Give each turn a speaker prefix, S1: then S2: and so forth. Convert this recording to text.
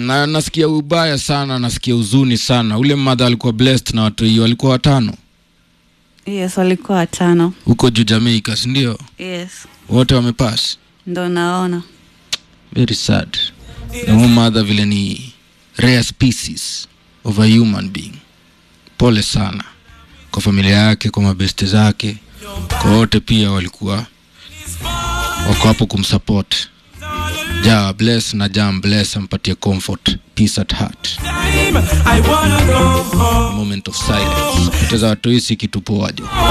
S1: na nasikia ubaya sana, nasikia huzuni sana. Ule mmadha alikuwa blessed na watu hiyo, walikuwa watano
S2: Yes, walikuwa watano.
S1: huko juu Jamaica, si ndio?
S2: Yes,
S1: Wote wamepass.
S2: ndo naona.
S1: Very sad. Na huyo mmadha vile ni rare species of a human being. Pole sana kwa familia yake, kwa mabeste zake, kwa wote pia walikuwa wako hapo kumsupport. Ja bless na jam bless, ampatie comfort, peace at heart.
S3: I wanna go home.
S1: moment of silence. Poteza watu hii si kitu poa jo.